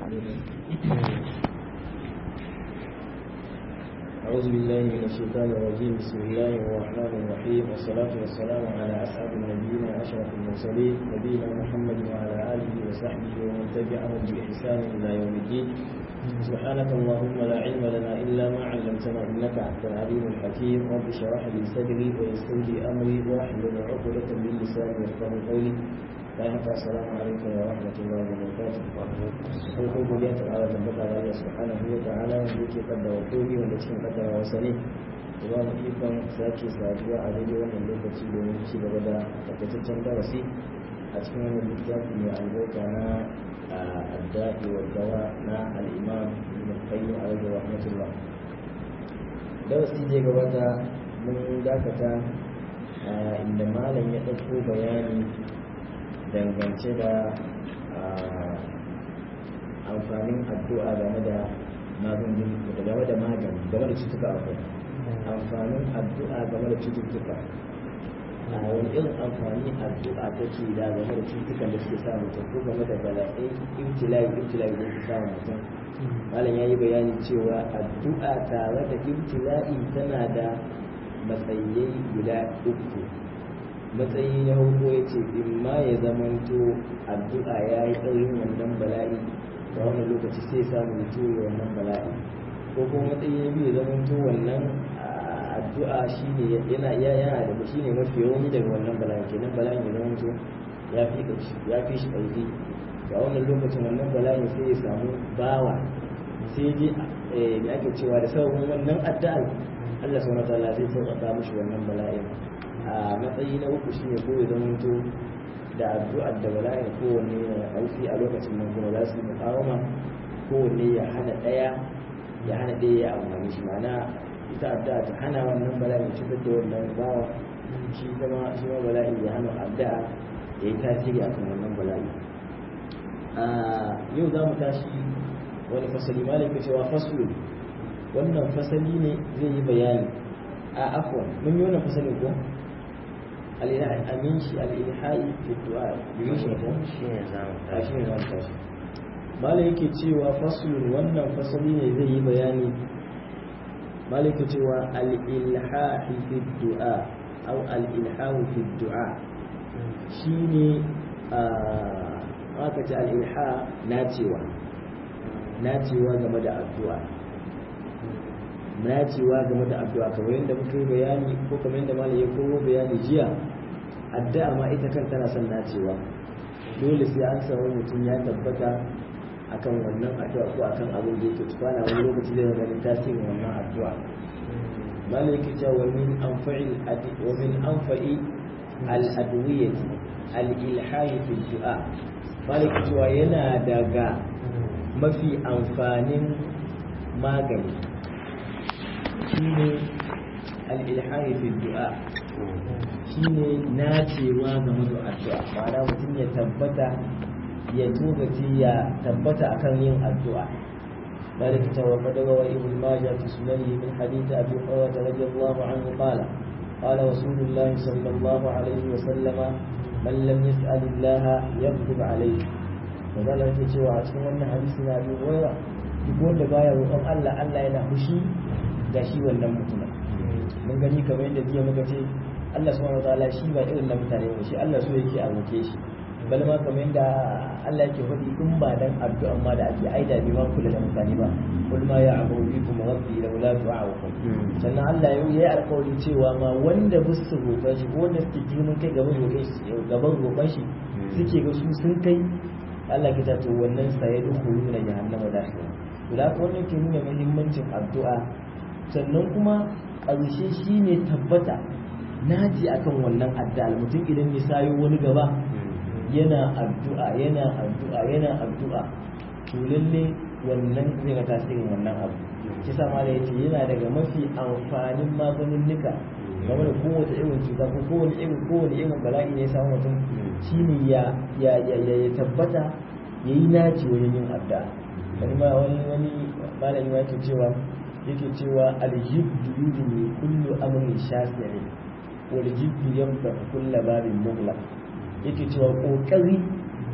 أعوذ بالله من الشيطان الرجيم بسم الله الرحمن الرحيم والصلاة والسلام على أسعد النبيين وأشرف المرسلين نبينا محمد وعلى آله وصحبه ومن تبعهم بإحسان إلى يوم الدين سبحانك اللهم لا علم لنا إلا ما علمتنا إنك أنت العليم الحكيم رب اشرح لي صدري ويسر لي أمري واحلل عقدة من لساني يفقهوا قولي bayan haka assalamu alaikum wa rahmatullahi wa barakatuh farko godiya ta ala tabbata da Allah subhanahu wa ta'ala wanda yake kaddara komi wanda cikin kaddara wasa ne da ba mu ikon sake saduwa a daidai wannan lokaci domin ci gaba da takaitaccen darasi a cikin wannan littafi mai albarka na adda'i wa dawa na al-imam ibn qayyim alaihi rahmatullah darasi da gabata mun dakata inda malam ya ɗauko bayani dangance da amfanin addu'a game da magungun da game da magani game da cutuka akwai amfanin addu'a game da cututtuka a wani irin amfani addu'a take da game da cututtukan da suke sa mutum ko game da bala'ai ibtila'i ibtila'i da suke sa mutum malam ya yi bayani cewa addu'a tare da ibtila'i tana da matsayai guda uku matsayi na farko ya ce in ma ya zamanto addu'a ya yi ɗaurin wannan bala'i da wannan lokaci sai samu ya tura wannan bala'i ko kuma matsayi na biyu ya zamanto wannan addu'a shine yana yana da shine mafi yawan daga wannan bala'i kenan bala'in ya zamanto ya fi ya fi shi ƙarfi ga wannan lokacin wannan bala'in sai ya samu bawa sai ji da ake cewa da sababin wannan addu'ar Allah subhanahu wa ta'ala sai sauƙaƙa mishi wannan bala'in a matsayi na uku shine ko ya zamanto da addu'ar da bala'in kowanne ya ƙarfi a lokacin nan kuma za su yi mukawama kowanne ya hana ɗaya ya hana ɗaya ya amfani shi ma'ana ita addu'a ta hana wannan bala'in cutar da wannan bawa shi zama shi ma bala'in ya hana addu'a ya yi tasiri akan wannan bala'i yau za mu tashi wani fasali malaka cewa faslu wannan fasali ne zai yi bayani a afwan mun yi wannan fasalin ko amin shi al'ilhai fi du'a biyu shi ko shi ne za mu tashi mala yake cewa fasulun wannan fasali ne zai yi bayani mala yake cewa al'ilhahi fi du'a au al'ilhahu fi du'a shi ne aka ce al'ilha nacewa nacewa game da addu'a nacewa game da addu'a kamar yadda muka yi bayani ko kamar yadda malam ya koro bayani jiya addu'a ma ita kan tana son nacewa dole sai an samu mutum ya tabbata akan wannan addu'a ko akan abin da yake tukwana wani lokaci zai ganin tasirin wannan addu'a malam yake cewa wa min anfa'il wa min anfa'i al-adwiyati al-ilhahi fi du'a malam yake cewa yana daga mafi amfanin magani shine al-ilhahi fi du'a shine nacewa game da addu'a ma'ana mutum ya tabbata ya togaci ya tabbata akan yin addu'a ذلك وقد روى ابن ماجه في سننه من حديث ابي هريره رضي الله عنه قال قال رسول الله صلى الله عليه وسلم من لم يسال الله يغضب عليه وقال yake cewa a cikin wannan hadisi na Abu Hurairah duk wanda baya roƙon Allah Allah yana fushi da shi wannan mutumin mun gani kamar yadda jiya muka ce Allah subhanahu wataala shi ba irin na mutane ba shi Allah so yake a roke shi bal ma kamar yadda Allah yake faɗi in ba dan addu'a ma da ake aida bi ma kula da mutane ba kul ma ya abu bikum rabbi law la tu'awukum sannan Allah ya yi alƙawari cewa ma wanda ba su roƙa shi ko wanda suke girman kai gaban roƙon shi gaban roƙon shi suke ga su sun kai Allah kita to wannan sai ya dukulu na jahannama da shi to da wannan ke nuna muhimmancin addu'a sannan kuma ƙarshe shine tabbata naji akan wannan addu'a mutum idan ya sayo wani gaba yana addu'a yana addu'a yana addu'a to lalle wannan zai ga tasirin wannan abu shi sa ma da yace yana daga mafi amfanin maganinnika game da kowace irin cuta ko kowane irin kowane irin bala'i ne ya samu mutum shine ya ya ya ya tabbata yayi naci wajen yin addu'a wani ma wani wani malami ya ce cewa yake cewa aljibdu yudni kullu amrin shasi'in wal jibdu yamfa kullu babin mughlaq yake cewa kokari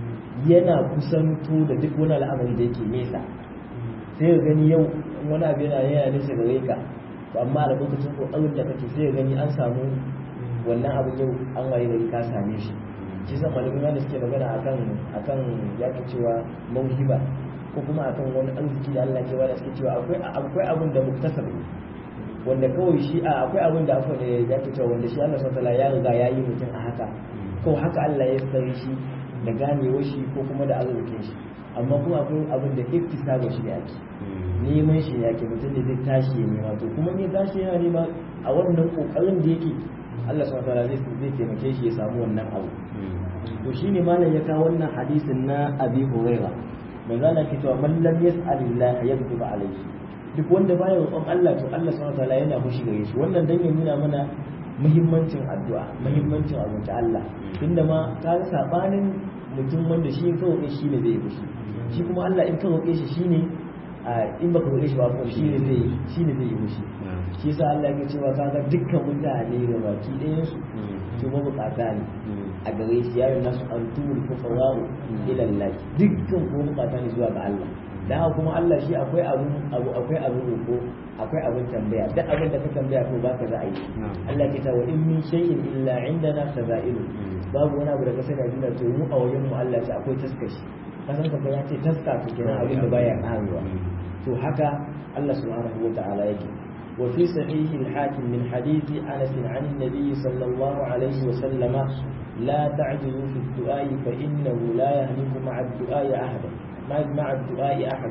yana kusanto da duk wani al'amari da yake nesa sai ka gani yau wani abu yana yana nesa gare ka to amma a lokacin kokarin da kake sai ka gani an samu wannan abu yau an waye gari ka same shi shi sa malamai da suke magana akan akan yake cewa mauhiba ko kuma akan wani arziki da Allah ke bada suke cewa akwai akwai abin da muktasab wanda kawai shi a akwai abin da akwai da ya ke cewa wanda shi Allah subhanahu ya riga ya yi mutum a haka kawai haka Allah ya tsare shi da ganewar shi ko kuma da arzikin shi amma kuma akwai abin da iktisaba shi ake neman shi ne ake mutum da zai tashi ya nema to kuma ne tashi yana nema a wannan kokarin da yake Allah subhanahu wataala zai zai taimake shi ya samu wannan abu to shine malam ya kawo wannan hadisin na Abi Hurairah manzo Allah ke cewa man lam yas'alillah yakzib alayhi duk wanda baya roƙon Allah to Allah subhanahu wataala yana fushi gare shi wannan dan ya nuna mana muhimmancin addu'a muhimmancin abin ta Allah tunda ma ka ga sabanin mutum wanda shi ka roƙe shi ne zai fushi shi kuma Allah in ka roƙe shi shine in baka roƙe shi ba ko shi ne zai shi ne zai yi fushi shi yasa Allah ya cewa kaga dukkan mutane da baki ɗayan su to ba bukata ne a gare shi yayin nasu antumul fuqara ila Allah dukkan ko bukata ne zuwa ga Allah dan haka kuma Allah shi akwai abu abu akwai abu roƙo akwai abin tambaya duk abin da ka tambaya ko baka za a yi Allah ke ta wa in min shay'in illa indana khaza'inu babu wani abu da ka sani a duniya to mu a wajen mu Allah ce akwai taskashi kasan ka ya ce taska to kenan abin da baya karewa to haka Allah subhanahu wa ta'ala yake وفي صحيح الحاكم من حديث أنس عن النبي صلى الله عليه وسلم لا تعجلوا في الدعاء فإنه لا يهلك مع الدعاء أحدا مع الدعاء أحد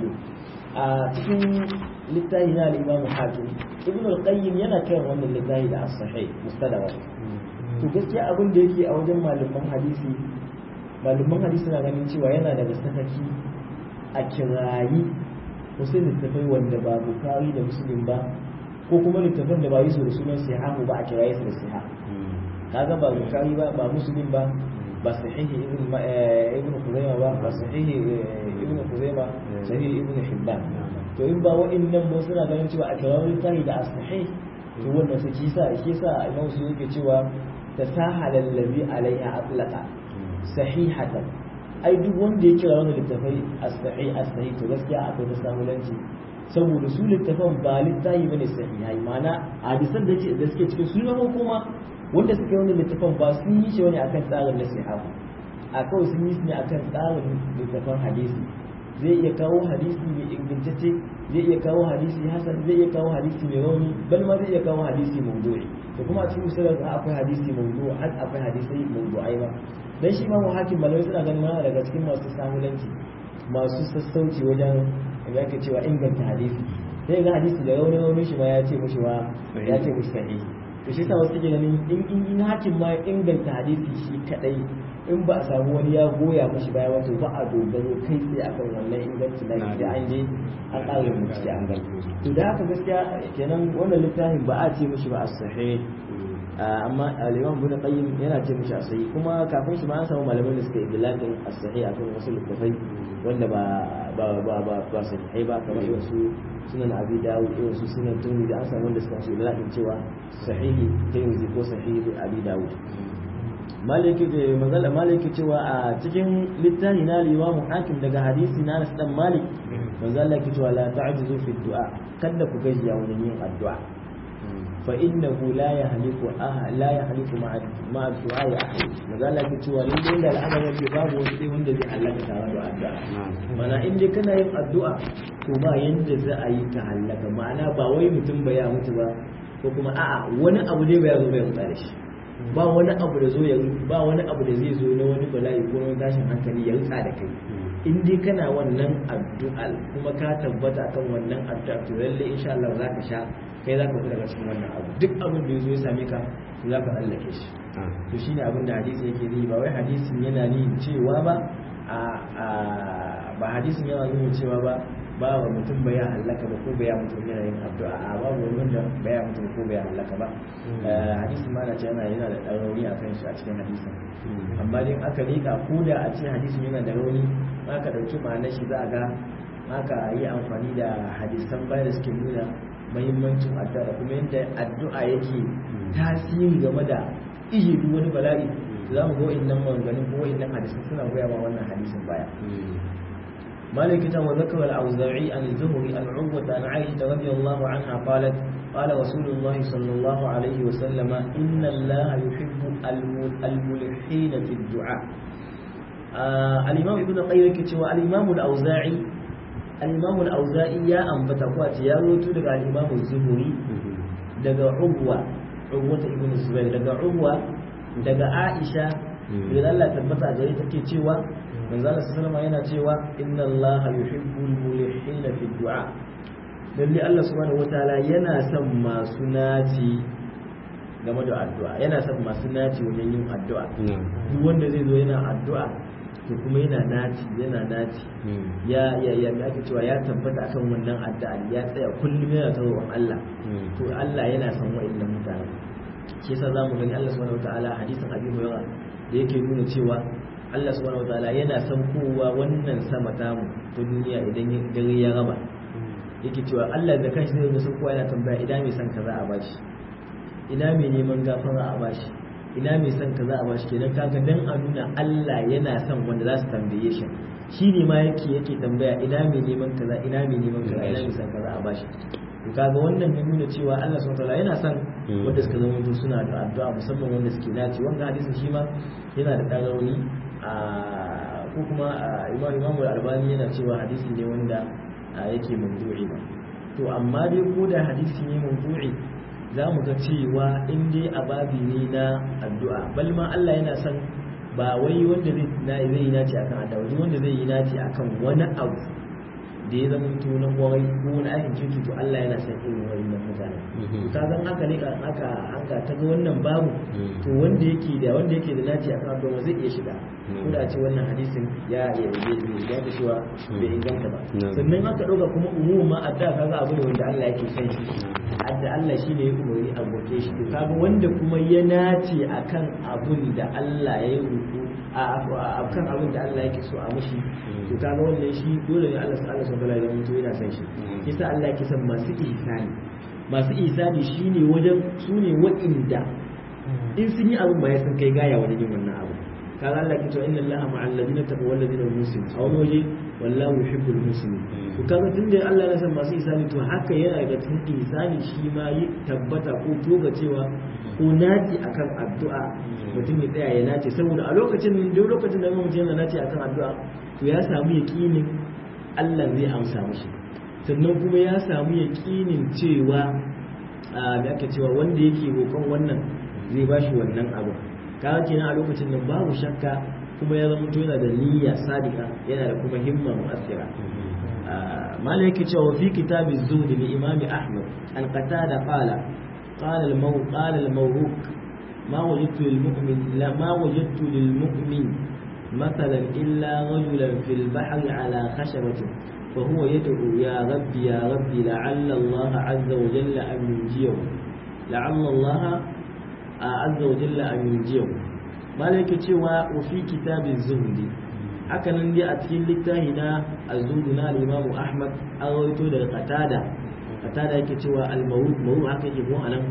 cikin littafi na al-Imam Hakim Ibn al-Qayyim yana kai wannan littafi da as-sahih mustadrak to gaskiya abin da yake a wajen malaman hadisi malaman hadisi na ganin cewa yana daga sakaki a kirayi wasu littafai wanda ba Bukhari da Muslim ba ko kuma littafin da ba yi su da sunan sihahu ba a kiraye su da siha kaga ba bukari ba ba muslim ba ba sahihi ibn ibn khuzaima ba ba sahihi ibn khuzaima sahihi ibn hibban to in ba wa'annan ba suna ganin cewa a kirawo littafi da as-sahih to wannan su kisa shi yasa imam su yake cewa tasahala allazi alaiha atlaqa sahihatan ai duk wanda ya kira wannan littafai as-sahih as-sahih to gaskiya akwai tasahulanci saboda su littafan ba littafi bane sahihai mana hadisan da da suke cikin su ne kuma wanda suka yi wannan littafan ba sun yi shi wani akan tsarin nasiha a kawai sun yi shi ne akan tsarin littafan hadisi zai iya kawo hadisi mai ingantacce zai iya kawo hadisi hasan zai iya kawo hadisi mai rauni bal ma zai iya kawo hadisi mawdu'i da kuma a cikin musulun akwai hadisi mawdu'i har akwai hadisi mawdu'ai ba dan shi ma hakim malamai suna ganin mana daga cikin masu samulanci masu sassauci wajen da ake cewa inganta hadisi sai ga hadisi da rauni rauni shi ma ya ce mushi wa ya ce mushi sahihi to shi yasa wasu ke ganin in in in hakim ma inganta hadisi shi kadai in ba a samu wani ya goya mashi baya wato ba a dogaro kai sai akan wannan inganci da da an je an ƙara mutu an gani to da haka gaskiya kenan wannan littafin ba a ce mishi ba as-sahih amma al-imam ibn qayyim yana ce mishi as-sahih kuma kafin shi ma an samu malamai da suka yi bilakin as-sahih akan wasu littafai wanda ba ba ba ba ba sahihai ba kamar irin su sunan abi dawud irin su sunan tirmidhi an samu wanda suka ce bilakin cewa sahihi tirmidhi ko sahihi abi dawud maliki da mazala maliki cewa a cikin littafi na limamu hakim daga hadisi na Anas dan Malik manzo Allah yake cewa la ta'jizu fi du'a kada ku gajiya wajen yin addu'a fa innahu la yahliku ah la yahliku ma'a ma'a du'a ya ahad manzo Allah yake cewa lalle da al'amari yake babu wani sai wanda zai halaka tare da addu'a mana in dai kana yin addu'a to ba yanda za a yi ka halaka ma'ana ba wai mutum ba ya mutu ba ko kuma a'a wani abu ne ba ya zo bai mutsa da shi ba wani abu da zo ya ba wani abu da zai zo na wani bala'i ko wani tashin hankali ya rutsa da kai in dai kana wannan addu'a kuma ka tabbata kan wannan addu'a to lalle insha Allah za ka sha kai za ka fita daga cikin wannan abu duk abin da ya zo ya same ka to za ka tsallake shi to shine abin da hadisi yake yi ba wai hadisin yana nuna cewa ba a ba hadisin yana nuna cewa ba ba wa mutum bai ya hallaka ba ko bai ya mutum yana yin addu'a a babu wani wanda bai ya mutum ko bai ya hallaka ba hadisin ma na ce yana yana da ɗan rauni a kan shi a cikin hadisin amma dai aka rika ko da a cikin hadisin yana da rauni aka ɗauki ma'anar shi za a ga aka yi amfani da hadisan baya da suke nuna mahimmancin addu'a da kuma yadda addu'a yake tasiri game da ije duk wani bala'i za mu ga wa'annan maganganun ko wa'annan hadisin suna goya ma wannan hadisin baya مالك وذكر الأوزاعي عن الزهري عن عروة عن عائشة رضي الله عنها قالت قال رسول الله صلى الله عليه وسلم إن الله يحب الملحين في الدعاء آه الإمام ابن القيم كتوى الإمام الأوزاعي الإمام الأوزاعي يا أم بتقوات يا روتو دقى الإمام الزهري دقى عروة عروة ابن الزبير دقى عروة دقى عائشة إذا الله تبتع جريتك كتوى manzala sallama yana cewa inna allaha yuhibbul mulihina fi du'a lalle Allah subhanahu wataala yana son masu naci game da addu'a yana son masu naci wajen yin addu'a duk wanda zai zo yana addu'a to kuma yana naci yana naci ya ya ya ake cewa ya tabbata akan wannan addu'a ya tsaya kullum yana tawon Allah to Allah yana son wa'annan mutane shi yasa zamu gani Allah subhanahu wataala hadisin Abi Hurairah da yake nuna cewa Allah subhanahu wataala yana son kowa wannan sama tamu ta duniya idan dare ya raba yake cewa Allah da kanshi zai san kowa yana tambaya ina mai son kaza a bashi ina mai neman gafara a bashi ina mai son kaza a bashi kenan kaga dan a nuna Allah yana son wanda za su tambaye shi shi ne ma yake yake tambaya ina mai neman kaza ina mai neman kaza ina mai son kaza a bashi to kaga wannan ya nuna cewa Allah subhanahu wataala yana son wanda suka zama suna da addu'a musamman wanda suke naci wannan hadisin shi ma yana da ɗagaroni ko kuma imam imam albani yana cewa hadisi ne wanda yake mawdu'i ba to amma dai ko da hadisi ne mawdu'i za mu ga cewa in dai a babi ne na addu'a bal ma Allah yana son ba wai wanda zai yi naci akan addu'a wanda zai yi naci akan wani abu da ya zama to na kwarai ko wani aikin kirki to Allah yana son irin wannan mutane ka san haka ne aka haka ta ga wannan babu to wanda yake da wanda yake da naci a kan addu'a zai iya shiga ko da ce wannan hadisin ya ya ya da cewa bai inganta ba sannan aka dauka kuma umumin ma adda kaga abu ne wanda Allah yake son shi adda Allah shine ya umarni a goke shi to kaga wanda kuma ya nace akan abun da Allah ya yi ruku a kan abin da Allah yake so a mushi to kaga wannan shi dole ne Allah Allah subhanahu wa ta'ala ya yana son shi yasa Allah yake son masu ihsani masu ihsani shine wajen sune wa'inda in sun yi abin ba ya san kai gaya wajen yin wannan abu kaga Allah ke cewa inna Allaha ma'al ladina taqaw wal ladina muslimin a wani waje wallahu yuhibbul muslimin to kaga tunda Allah ya san masu ihsani to haka yana daga cikin ihsani shi ma yi tabbata ko toga cewa ko naci akan addu'a mutum ya tsaya ya nace saboda a lokacin duk lokacin da mutum yana nace akan addu'a to ya samu yaqinin Allah zai amsa mishi sannan kuma ya samu yaqinin cewa me ake cewa wanda yake roƙon wannan zai bashi wannan abu kaga kenan a lokacin nan babu shakka kuma ya zama yana da niyya sadiqa yana da kuma himma mu'assira malai yake cewa fi kitabiz zuhd li imam ahmad an qatada qala قال المو قال الموروك ما وجدت للمؤمن لا ما وجدت للمؤمن مثلا إلا رجلا في البحر على خشبة فهو يدعو يا ربي يا ربي لعل الله عز وجل أن ينجيه لعل الله عز وجل أن ينجيه ما لك تشوى وفي كتاب الزهد haka nan dai a cikin littafi na azudu na al-Imam Ahmad an rawaito daga Qatada Qatada yake cewa al-mawrud mawrud haka yake ko anan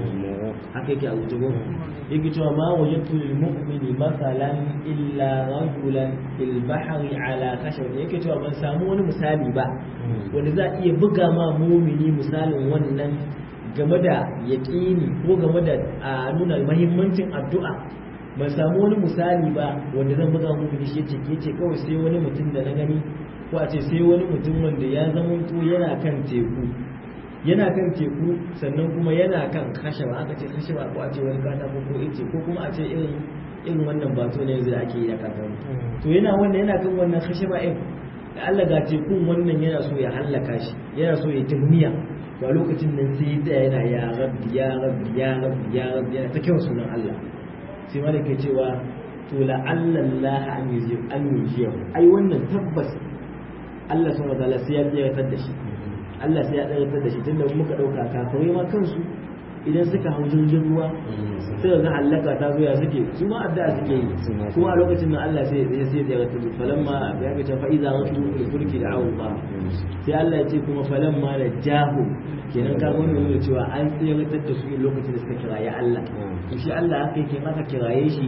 haka yake a rubuce ko yake cewa ma wajadtu lil mu'mini masalan illa rajulan fil bahri ala khashab yake cewa ban samu wani misali ba wanda za a iya buga ma mumini misalin wannan game da yaƙini ko game da a nuna mahimmancin addu'a ban samu wani misali ba wanda zan buga muku da shi yace ke ce kawai sai wani mutum da na gani ko a ce sai wani mutum wanda ya zama to yana kan teku yana kan teku sannan kuma yana kan kashaba aka ce kashaba ko a ce wani katako ko ice ko kuma a ce irin irin wannan bato ne yanzu da ake yi da katako to yana wannan yana kan wannan kashaba ɗin da Allah ga tekun wannan yana so ya hallaka shi yana so ya tuhmiya to a lokacin nan sai ya tsaya yana ya rabbi ya rabbi ya rabbi ya rabbi yana ta kyau sunan Allah sai ma da ke cewa to la'allallah an yi an yi ai wannan tabbas Allah subhanahu wataala sai ya tsayar da shi Allah sai ya tsayar da shi tunda muka dauka kafirai ma kansu idan suka hau jirgin ruwa sai ga halaka ta zo ya suke su ma addu'a suke yi kuma a lokacin nan Allah sai ya sai ya tsayar da falamma ya ga ta fa iza rafu fulki da Allah sai Allah ya ce kuma falamma da jahu kenan ka gwamna nuna cewa an tsayar da su lokacin da suka kiraye Allah to shi Allah haka yake maka kiraye shi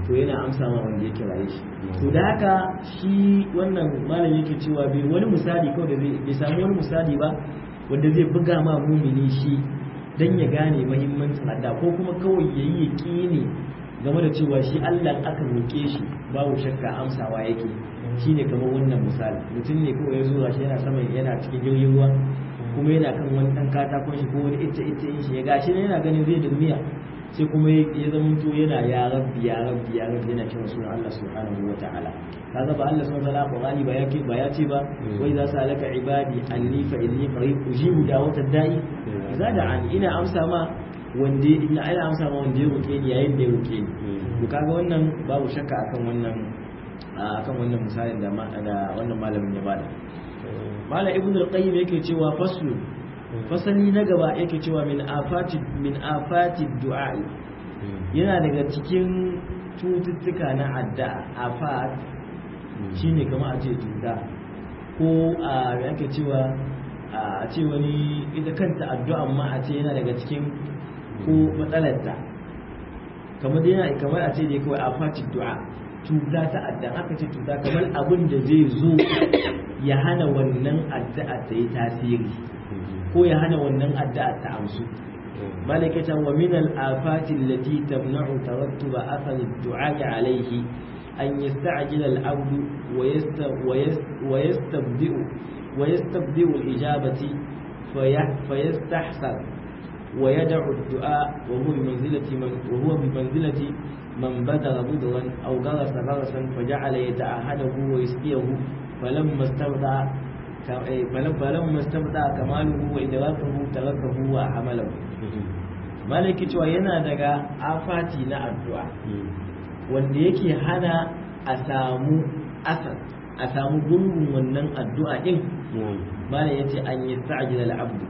to yana amsa ma wanda ya kiraye shi to da haka shi wannan malam yake cewa bai wani misali kawai da zai bai samu wani misali ba wanda zai buga ma mumini shi dan ya gane mahimmancin adda ko kuma kawai yayi yaqini game da cewa shi Allah aka roke shi babu shakka amsawa yake shine kamar wannan misali mutum ne kawai ya zo shi yana saman yana cikin jirgin ruwa kuma yana kan wani dan katakon shi ko wani ita ita yin shi ya gashi ne yana ganin zai duniya sai kuma ya zama to yana ya rabbi ya rabbi ya rabbi yana kiran sunan Allah subhanahu wa ta'ala kaga ba Allah subhanahu wa ta'ala Qur'ani ba yake ba ya ce ba wa idza salaka ibadi anni fa inni qarib ujibu da'watad da'i idza da'ani ina amsa ma wanda ina ina amsa ma wanda ya roke ni yayin da ya roke ni to kaga wannan babu shakka akan wannan akan wannan misalin da da wannan malamin ya bada malam ibnu al-qayyim yake cewa faslu fasali na gaba yake cewa min afati min afati du'a yana daga cikin cututtuka na addu'a afat shine kamar a ce cuta ko a yake cewa a ce wani ita kanta addu'a ma a ce yana daga cikin ko matsalarta kamar yana kamar a ce dai kawai afati du'a cuta ta addu'a aka ce cuta kamar abin da zai zo ya hana wannan addu'a ta yi tasiri ko ya hana wannan addu'a ta amsu malikatan wa min al-afati allati tamna'u tarattuba athar ad-du'a alayhi an yasta'jila al-'abd wa yastabdi'u wa yastabdi'u al-ijabati fayastahsan wa yad'u ad-du'a wa huwa bimanzilati man wa huwa bimanzilati man badara budran aw garasa garasan faja'ala yata'ahadahu wa yasqiyahu falamma istabda'a فلما استبدا كماله وإدراكه تركه وعمله malaki cewa yana daga afati na addu'a wanda yake hana a samu asar a samu gungun wannan addu'a din malam yace an yi sa'ajil al'abdu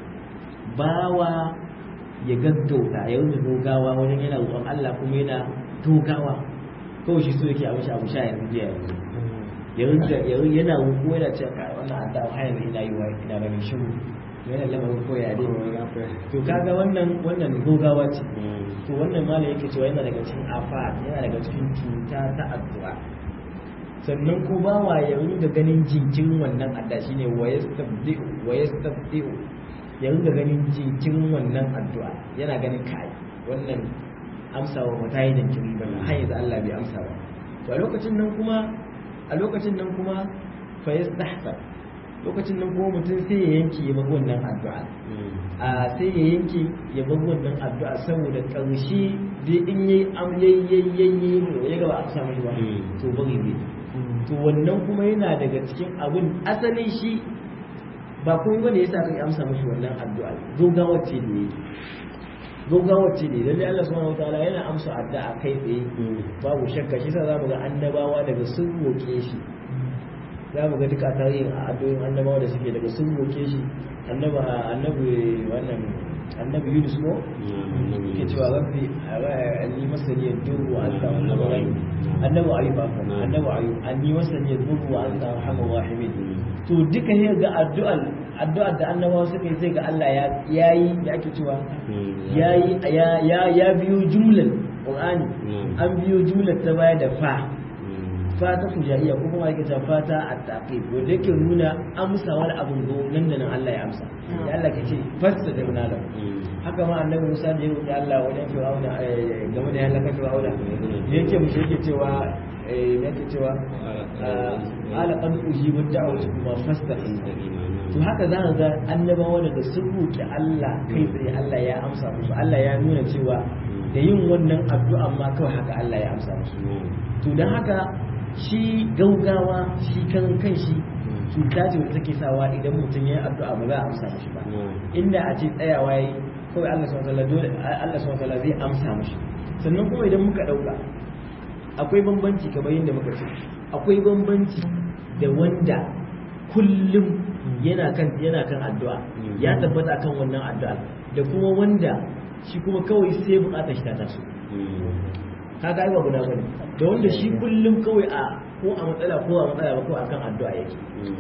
bawa ya gaggauta ya wuce dogawa wajen yana roƙon Allah kuma yana dogawa kawai shi so yake abu sha abu sha yanzu jiya yanzu ya rinka yana ruku yana ce ka wannan adda har yanzu ina yi wa ina ganin shiru yana lamarin koya dai to kaga wannan wannan gogawa ce to wannan malam yake cewa yana daga cikin afat yana daga cikin cuta ta addu'a sannan ko ba wa ya rinka ganin jinkirin wannan adda shine wa yastabdi'u wa yastabdi'u ya rinka ganin jinkirin wannan addu'a yana ganin kai wannan amsawa ba ta yi jinkiri ba har yanzu Allah bai amsa ba to a lokacin nan kuma a lokacin nan kuma fa yastahsa lokacin nan kuma mutum sai ya yanke ya bar wannan addu'a a sai ya yanke ya bar wannan addu'a saboda karshe dai in yayi am yayi ya gaba a samu shi ba to bari ne to wannan kuma yana daga cikin abin asalin shi ba kuma bane yasa kai amsa mishi wannan addu'a gaugawa ce ne gaugawa ce ne lalle Allah subhanahu wataala yana amsa addu'a kai tsaye babu shakka shi yasa zamu ga annabawa daga sun roke shi za mu ga duka tarihin a addu'o'in annabawa da suke daga sun roke shi annaba annabi wannan annabi Yunus ko ke cewa rabbi anni masani yadurru wa anta arhamur rahim annabi ayyub annabi ayyub anni masani yadurru wa anta arhamur rahimin to duka ne ga addu'ar addu'ar da annabawa suka yi sai ga Allah ya yayi da ake cewa yayi ya ya biyo jumlar Qur'ani an biyo jumlar ta baya da fa fata fujaiya ko kuma yake cewa fata at-taqib wanda yake nuna amsa wani abun go nan da nan Allah ya amsa ya Allah kace fasta da munala haka ma annabi Musa da ya roki Allah wajen Fir'auna game da halaka Fir'auna yake mushi yake cewa eh yake cewa ala qad ujibu da'watu kuma fasta to haka za ga annabawa da sun roki Allah kai tsaye Allah ya amsa musu Allah ya nuna cewa da yin wannan addu'a ma kawai haka Allah ya amsa musu to don haka shi gaugawa shi kan kan shi cuta ce wanda take sawa idan mutum ya yi addu'a ba za a amsa mishi ba inda a ce tsayawa yi kawai Allah subhanahu wataala dole Allah subhanahu wataala zai amsa mishi sannan kuma idan muka dauka akwai bambanci kamar yadda muka ce akwai bambanci da wanda kullum yana kan yana kan addu'a ya tabbata kan wannan addu'a da kuma wanda shi kuma kawai sai bukatar shi ta taso kaga ai ba guda bane da wanda shi kullum kawai a ko a matsala ko a matsala ba ko akan addu'a yake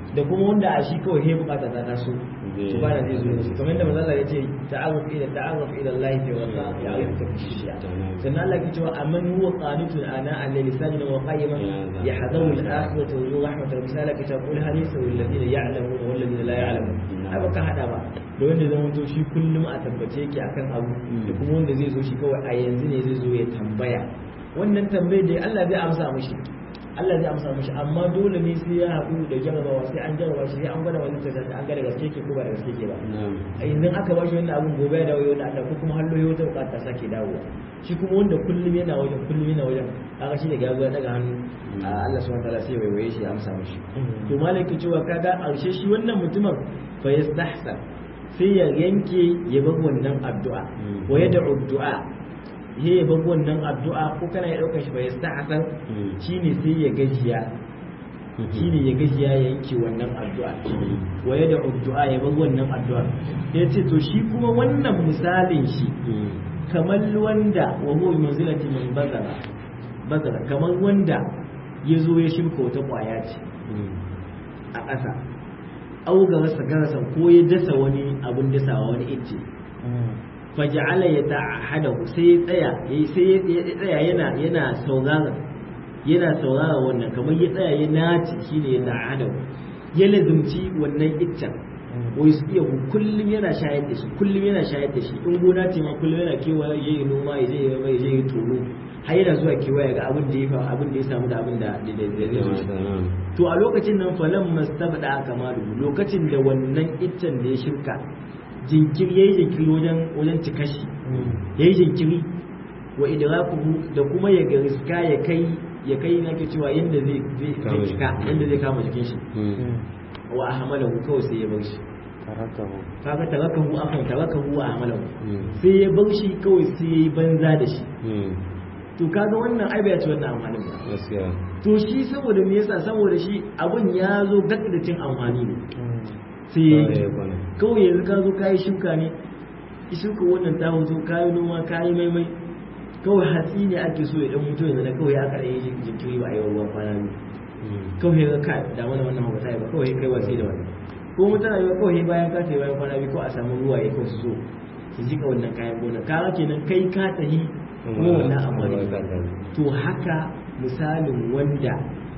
da kuma wanda a shi kawai he bukata ta taso ibada zai zo musu kamar yadda manzo Allah ya ce ta'arruf ila ta'arruf ila Allah fi wasa ya'rifuka fi shi'a sannan Allah ya ce wa amman huwa qanitun ana al-layli sajidan wa qa'iman yahdharu al-akhirata wa yuhibbu rahmatal misala ka taqul hadisa wal ladina ya'lamuna wal ladina la ya'lamun ai baka hada ba da wanda zai mutu shi kullum a tabbace yake akan abu da kuma wanda zai zo shi kawai a yanzu ne zai zo ya tambaya wannan tambayar da Allah zai amsa mishi Allah zai amsa mishi amma dole ne sai ya haɗu da jarabawa sai an jarraba shi sai an gwada wani ta an ga da gaske ke ko ba da gaske ke ba a yanzu aka ba shi wannan abun gobe ya dawo wani Allah ko kuma hallo ya wata bukata sake dawowa shi kuma wanda kullum yana wajen kullum yana wajen kaga shi daga ya daga hannu Allah subhanahu wataala sai waiwaye shi ya amsa mishi to malaki cewa kaga arshe shi wannan mutumin fa yastahsan sai ya yanke ya bar wannan addu'a wa yad'u du'a ya yi babu wannan addu'a ko kana ya ɗaukar shi bai yasta hasan shi ne sai ya gajiya shi ne ya gajiya ya yanke wannan addu'a waye da addu'a ya babu wannan addu'a ya ce to shi kuma wannan misalin shi kamar wanda wa huwa manzilati min bazara bazara kamar wanda ya zo ya shirka wata ƙwaya ce a ƙasa auga rasa garasan ko ya dasa wani abun dasawa wani icce faja'ala ya ta'ahadahu sai ya tsaya sai ya tsaya yana yana saurara yana saurara wannan kamar ya tsaya ya naci shine ya ta'ahadahu ya lazumci wannan iccen wai su iya kullum yana shayar da shi kullum yana shayar da shi in gona ce ma kullum yana kewaye ya yi noma ya je ya mai je ya tono har yana zuwa kewaye ga abin da ya fa abin da ya samu da abin da to a lokacin nan falan mastabda kamalu lokacin da wannan iccen da ya shirka jinkiri yayi jinkiri wajen wajen cikashi yayi jinkiri wa idrakuhu da kuma ya riska ya kai ya kai nake cewa yanda zai zai cika yanda zai kama jikin shi wa ahmalahu kawai sai ya bar shi kaga tarakahu akan tarakahu wa ahmalahu sai ya bar shi kawai sai ya yi banza da shi to kaga wannan ai bai ci wannan amfanin ba gaskiya to shi saboda me yasa saboda shi abun ya zo gak da cin amfani ne sai ya yi kawai yanzu ka zo kayi shuka ne shuka wannan ta hoto kayi noma kayi maimai kawai hatsi ne ake so ya dan mutu yanzu da kawai ya kare yi jinkiri ba a yi ruwan kwana ne kawai ya ka da mana wannan ba ta yi ba kawai kai wasi da wani ko mutane ba kawai bayan ka tayi bayan kwana biyu ko a samu ruwa ya kawai su zo su jika wannan kayan gona ka kenan kai ka tahi kuma wannan amfani to haka misalin wanda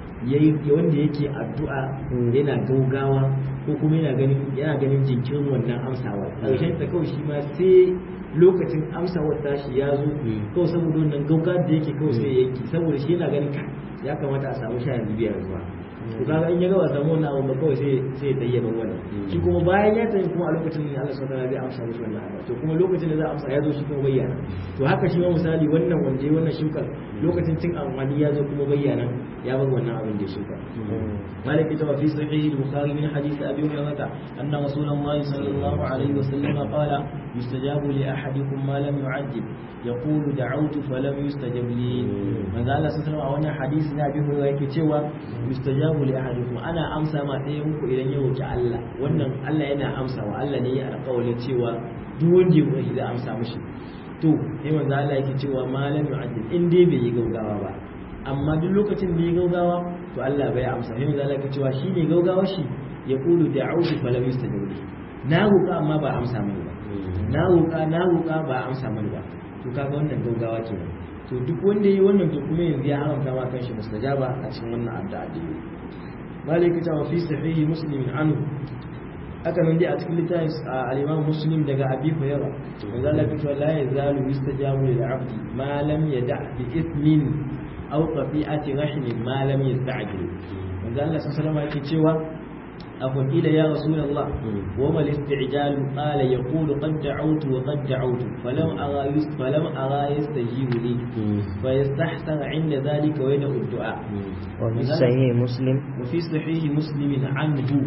wanda yake addu'a yana gaugawa ko kuma yana ganin yana ganin jinkirin wannan amsawa ƙarshen ta kawai shi ma sai lokacin amsawar tashi ya zo kawai saboda wannan gauga da yake kawai sai yanki saboda shi yana ganin ka ya kamata a samu sha yanzu biyar ruwa to kaga in ya ga ba samu wannan abu ba kawai sai sai ya tayyaba wannan shi kuma bayan ya tayi kuma a lokacin ne Allah subhanahu wa ta'ala zai amsa mishi wannan abu to kuma lokacin da za a amsa ya zo shi kuma bayyana to haka shi ma misali wannan wanda ya wannan shukar lokacin cin amfani ya zo kuma bayyana ya bar wannan abin da ya shuka مالك كتب في صحيح البخاري من حديث ابي هريره ان رسول الله صلى الله عليه وسلم قال يستجاب لاحدكم ما لم يعجل يقول دعوت فلم يستجب لي من قال صلى الله عليه وسلم حديث ابي هريره yake cewa yustajabu li ahadikum ana amsa ma ɗaya muku idan ya roki Allah wannan Allah yana amsa wa Allah ne ya alƙawarin cewa duk wanda ya roki zai amsa mishi to sai manzo Allah yake cewa malam yu'addil in dai bai yi gaugawa ba amma duk lokacin da ya gaugawa to Allah bai amsa sai manzo Allah yake cewa shine gaugawa shi ya kulu da'udu falam yustajib li na roƙa amma ba amsa mani ba na roƙa na roƙa ba amsa mani ba to kaga wannan gaugawa kenan to duk wanda yi wannan to kuma yanzu ya haramta ma kanshi mustajaba a cikin wannan addu'a da yi malik ta wa fi sahihi muslim anhu aka nan dai a cikin littafin al-imam muslim daga abi hurairah manzo Allah ya ce la yazalu yustajabu lil 'abdi ma lam yada' bi ithmin aw qati'ati rahmin ma lam yasta'jil manzo Allah sallallahu alaihi yake cewa akwai ila ya rasulullah wa mal isti'jal qala yaqulu qad da'awtu wa qad da'awtu falam ara yus falam ara yastajibu li fa yastahsan 'inda dhalika wa yad'u ad-du'a wa fi sahih muslim wa fi sahih muslim anhu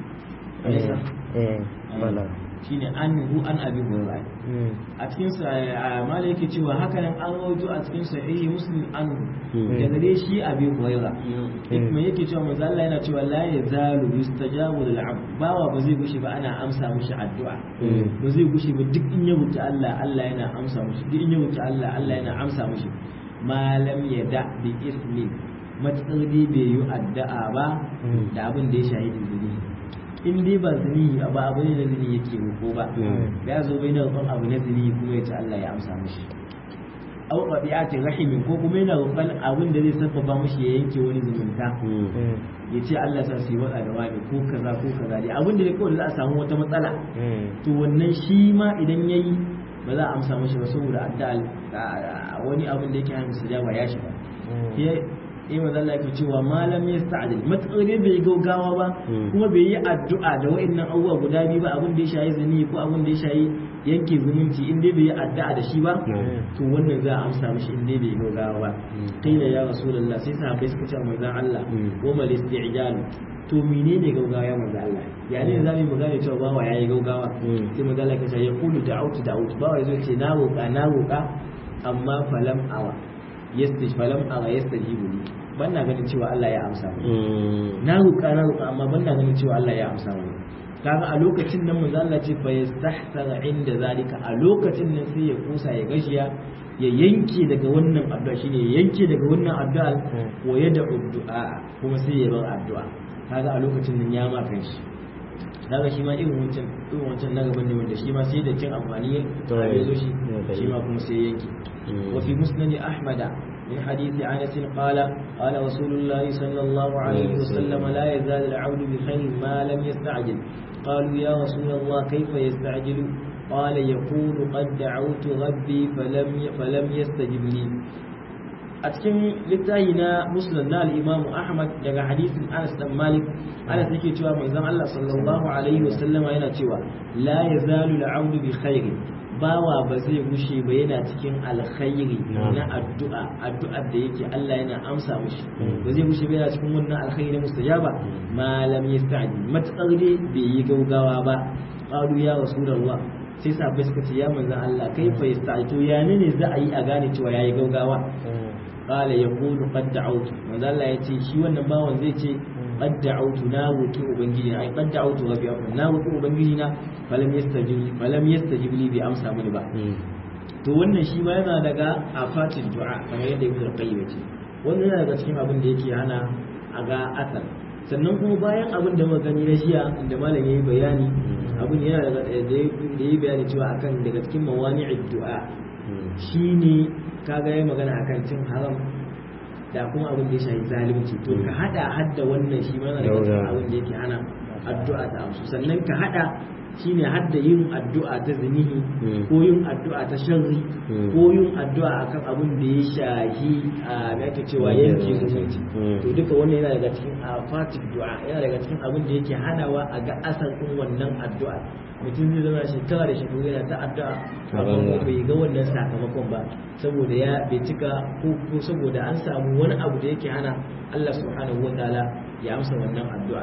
eh eh bala shine anhu an abi hurairah a cikin sa mala yake cewa haka nan an rawaito a cikin sahihi muslim an daga dai shi abi hurairah kuma yake cewa manzo Allah yana cewa la yazalu yustajabu lil abd bawa ba zai gushi ba ana amsa mishi addu'a ba zai gushi ba duk in ya wuce Allah Allah yana amsa mishi duk in ya wuce Allah Allah yana amsa mishi malam yada bi ismi matsar dai bai yi addu'a ba da abin da ya shahidi zini in dai ba zini ba abu ne na zini yake roƙo ba ya zo bai na roƙon abu na zini kuma ya ce Allah ya amsa mishi au qabi'atin rahimin ko kuma yana roƙon abin da zai sabbaba mishi ya yanke wani zumunta ya ce Allah sa su yi wada da wani ko kaza ko kaza dai abin da kawai za a samu wata matsala to wannan shi ma idan yayi ba za a amsa mishi ba saboda addu'a wani abin da yake hannun sujaba ya shiga eh manzo Allah yake cewa malam yasta'dil matsare bai gaugawa ba kuma bai yi addu'a da wa'annan abubuwa guda biyu ba abin da ya shayi zani ko abin da ya shayi yanke zumunci in dai bai yi addu'a da shi ba to wannan za a amsa mishi in dai bai gaugawa ba qila ya rasulullah sai sahabbai suka ce manzo Allah wa mal isti'jal to menene gaugawa ya manzo Allah ya ne zamu mu gane cewa bawa yayi gaugawa sai manzo Allah ya ce ya qulu da'utu da'utu bawa yazo ce na roƙa na roƙa amma falam awa yastaj falam awa yastajibu li ban na ganin cewa Allah ya amsa mu na roƙa na roƙa amma ban na ganin cewa Allah ya amsa mu kaga a lokacin nan manzo Allah ce fa yastahsara inda zalika a lokacin nan sai ya kusa ya gashiya ya yanke daga wannan addu'a shine ya yanke daga wannan addu'a wa yad'u du'a kuma sai ya bar addu'a kaga a lokacin nan ya ma kan shi daga shi ma irin wancan irin wancan na gaban ne wanda shi ma sai da cin amfani ya zo shi shi ma kuma sai yanke wa fi musnad ahmad من حديث أنس قال قال رسول الله صلى الله عليه وسلم لا يزال العبد بخير ما لم يستعجل قالوا يا رسول الله كيف يستعجل قال يقول قد دعوت ربي فلم فلم يستجب لي a cikin littafi na muslim na al-imam ahmad daga hadisin anas dan malik anas yake cewa manzon Allah sallallahu alaihi wasallama yana cewa la yazalu al-abdu bi khairin bawa ba zai gushe ba yana cikin alkhairi na addu'a addu'ar da yake Allah yana amsa mishi ba zai gushe ba yana cikin wannan alkhairi na mustajaba ma lam yasta'jil matakar dai bai yi gaugawa ba qalu ya rasulullah sai sahabbai suka ce ya manzon Allah kai fa yasta'jil to ya ne za a yi a gane cewa yayi gaugawa qala yaqulu qad da'awtu manzon Allah ya ce shi wannan bawan zai ce qad da'awtu na roki ubangiji ai qad da'awtu rabbi na roki ubangiji na falam yastajib falam yastajib li bi amsa mini ba to wannan shi ma yana daga afatin du'a kamar yadda ibnu qayyim ce wannan yana daga cikin abin da yake hana a ga asar sannan kuma bayan abin da muka gani na jiya inda malam yayi bayani abin yana daga da yayi bayani cewa akan daga cikin mawani'id du'a shine kaga yayi magana akan cin haram da kuma abin da ya shafi zalunci to ka hada hadda wannan shi ma daga cikin abin da yake hana addu'a ta amsu sannan ka hada shine hadda yin addu'a ta zinihi ko yin addu'a ta sharri ko yin addu'a akan abin da ya shahi a yake cewa yanke zumunci to duka wannan yana daga cikin afatik du'a yana daga cikin abin da yake hanawa a ga asar din wannan addu'a mutum zai zama shekara da shekaru yana ta addu'a amma bai ga wannan sakamakon ba saboda ya bai cika ko saboda an samu wani abu da yake hana Allah subhanahu wa ta'ala ya amsa wannan addu'a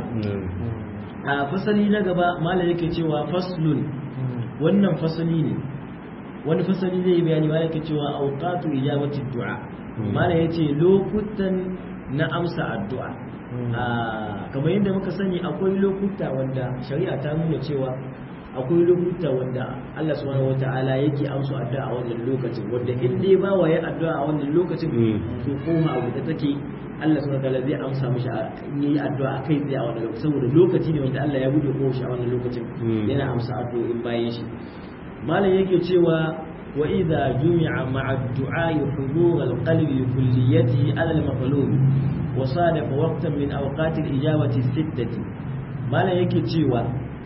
a fasali na gaba malam yake cewa faslun wannan fasali ne wani fasali zai bayani malam yake cewa awqatu ijabati du'a malam yace lokutan na amsa addu'a kamar yadda muka sani akwai lokuta wanda shari'a ta nuna cewa akwai lokuta wanda Allah subhanahu wata'ala yake amsa addu'a a wannan lokacin wanda in dai ba wa ya addu'a a wannan lokacin to koma abu da take Allah subhanahu wata'ala zai amsa mishi yi addu'a kai tsaye a wannan lokacin saboda lokaci ne wanda Allah ya bude ko shi a wannan lokacin yana amsa addu'o'in bayan shi malam yake cewa wa idza jumi'a ma'a ad-du'a hudur al-qalbi li kulliyatihi ala al-maqlub wa sadafa waqtan min awqat al-ijabati sittati malam yake cewa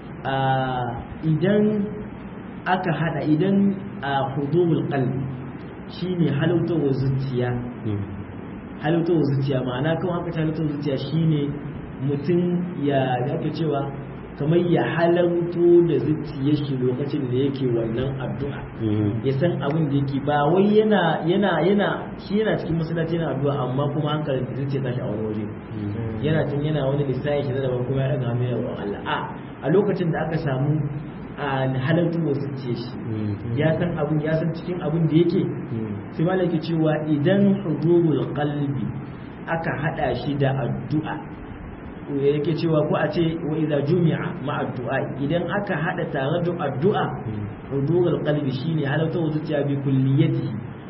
idan aka hada idan a hudumul qalbi shine halautawar zuciya halautawar zuciya ma'ana kan aka ta halautawar zuciya shine mutum ya yake cewa kamar ya halarto da zuciyar shi lokacin da yake wannan addu'a ya san abin da yake ba wai yana yana yana shi yana cikin masallaci yana addu'a amma kuma hankalin da zuciya tashi a wani waje yana tun yana wani lissafi shi da daban kuma ya daga hannu ya Allah a a lokacin da aka samu a halartu wasu ce shi ya san abin ya san cikin abin da yake sai malaki cewa idan hudurul qalbi aka hada shi da addu'a yake cewa ko a ce wa idza jumi'a ma addu'a idan aka hada tare da addu'a hudurul qalbi shine halartu wasu ce bi kulliyati